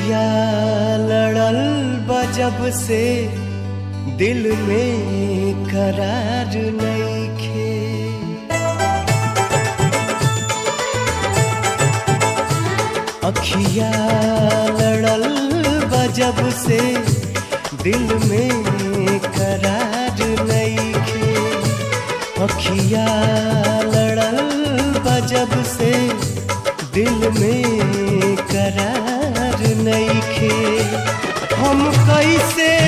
अखिया लड़ल बजब से दिल में करार नईखे अखिया लड़ल बजब से दिल में करार नईखे अखिया लड़ल बजब से दिल में करार नईखे हम कैसे